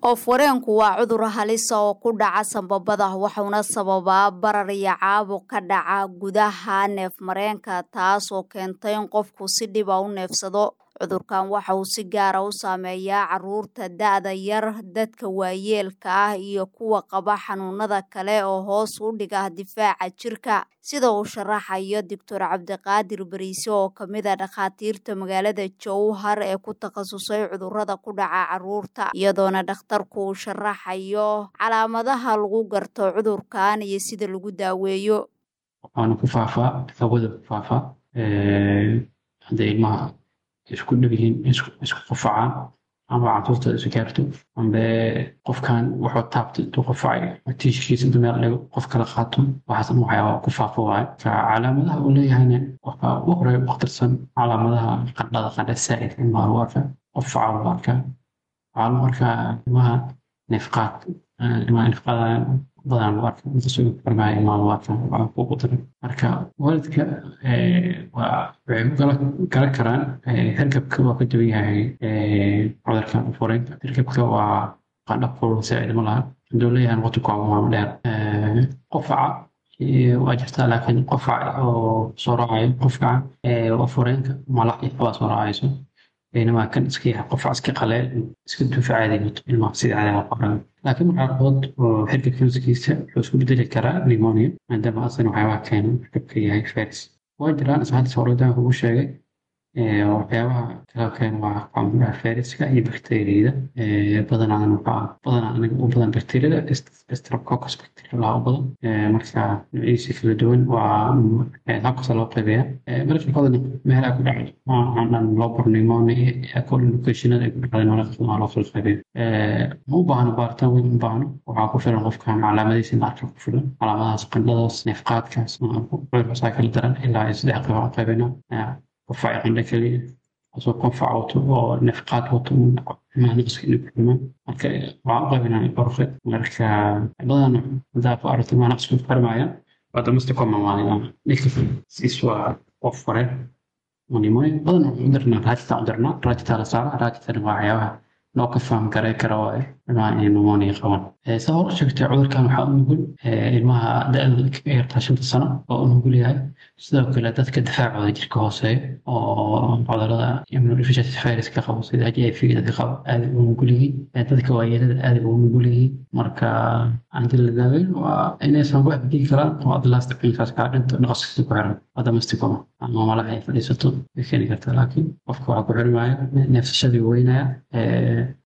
oof-wareenku waa cudur halisa oo ku dhaca sanbabada waxauna sababaa barar iyo caabuq ka dhaca gudaha neefmareenka taasoo keenta in qofku si dhiba u neefsado cudurkan waxa uu si gaara u saameeyaa caruurta da-da yar dadka waayeelka ah iyo kuwa qaba xanuunada kale oo hoos u dhiga difaaca jirka sida uu sharaxayo doctor cabdiqaadir bariise oo kamid a dhakhaatiirta magaalada jowhar ee ku takhasusay cudurada ku dhaca caruurta iyadoona dhakhtarku uu sharaxayo calaamadaha lagu garto cudurkan iyo sida lagu daaweeyo waxaana ku faafaa hawada ku faafaa hadda ilmaha isku dhow yihiin isku qufacaan ama caruurta isu gaarto ambe qofkan wuxuu taabtay intuu qufacay tiishkiisa intuu meel dhigo qof kala qaato waxaasna waxyaaba ku faafo waaye ka calaamadaha uu leeyahayna waxaa u horeeya u akhtarsan calaamadaha qandhada qandha saa'id ilmaha lagu arkaa qufaca lagu arkaa waxaa lagu arkaa ilmaha neefqaad ilmaha neefqaada badan lagu arkaa intasoo farmaya ilmaha lagu arkaa waxaa kugu daran marka waalidka waa waxay ku kala kala karaan hargabka waa ka duwan yahay cudurka fureenka hargabka waa qandha kulul saa'id ma laha haduu leeyahay waqti kooban waa dheer qufaca waa jirtaa laakiin qufac oo soo raacayo qufkaca waa fureenka malax iyo xabaa soo raacayso بينما كان اسكي قفع اسكي قليل اسكي دفع عادي الماء سيد على القرآن لكن معرض حركة كنسكيسة حسكو بدل كرا نيمونيا عندما أصلا وحيوات كانوا حركة هاي فارس وجران اسمها تصوردا هو شيء waxyaabaha kala keen waa qamraha fayraska iyo bakteeriyada badanaa waxaa badanaa aniga u badan bakteeriyada streptococcus bacteria u badan marka nuucyadiisa kala duwan waa habkasa loo qaybeeya marka badan meelaha ku dhacay dhan lobor pneumonia collocationada ay ku dhacday nolosha loo kala qaybeeyo ma u baahno baaritaan weyn u baahno waxaa ku filan qofkan calaamadiisa in arka ku filan calaamadahaas qandhadaas neefqaadkaas cudurkaasaa kala daran ilaa ay saddex qayb aan qaybinaa qufac qandho keliya asoo qufac wato oo nefqaad wato maaniska inuu kulmaan marka waxaan u qaybinaa qorqe marka badan hadaa ku aragto maanaqsku farmaya waa damasta komamaanaya ninka siis waa qof fare nimonia badan waxaan u dirnaa raajita u dirnaa raajita la saara raajitana waa waxyaabaha loo ka faham garay kara waaye ilmaha inay pneumonia qabaan saa hor sheegtay cudurkan waxaa u nugul ilmaha da-da ka yartaa shanta sano oo u nugul yahay sidoo kale dadka difaacooda jirka hooseeya oo cudurada immunodeficiency virus ka qabo sida h i v dadka qabo aad u nugul yihiin dadka waayeelada aad u nugul yihiin marka anti la daaweyn waa inaysan wax digi karaan oo adlaasta cunkaas kaa dhinto naqaska ku xiran adamasticoma ama malaha ay fadhiisato way keeni kartaa laakiin qofka waxaa ku xirmaya neefsashadii weynaya